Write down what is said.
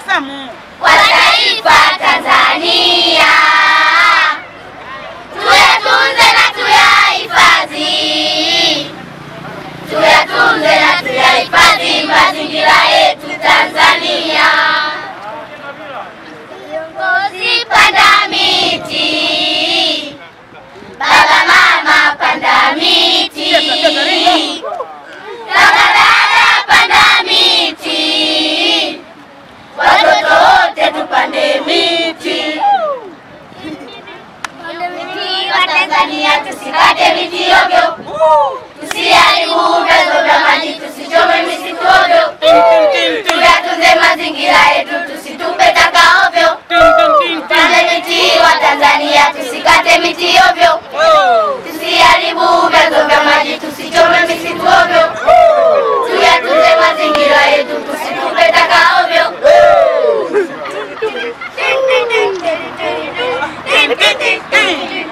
tabasamu. kwa taifa Tanzania. Tuyatunze na tuyahifadhi, tuyatunze na tuyahifadhi mazingira yetu Tanzania. Viongozi panda miti, baba mama panda miti, kaka dada panda miti, watoto wote tupande miti. Miti wa Tanzania tusikate miti ovyo, tusiharibu vyanzo vya maji, tusichome misitu ovyo, tuyatunze mazingira yetu, tusitupe taka ovyo. Tupande miti wa Tanzania tusikate miti ovyo, tusiharibu vyanzo vya maji, tusichome misitu ovyo, tuyatunze mazingira yetu, tusitupe taka ovyo. Ding, ding, ding, ding, ding, ding, ding, ding, ding.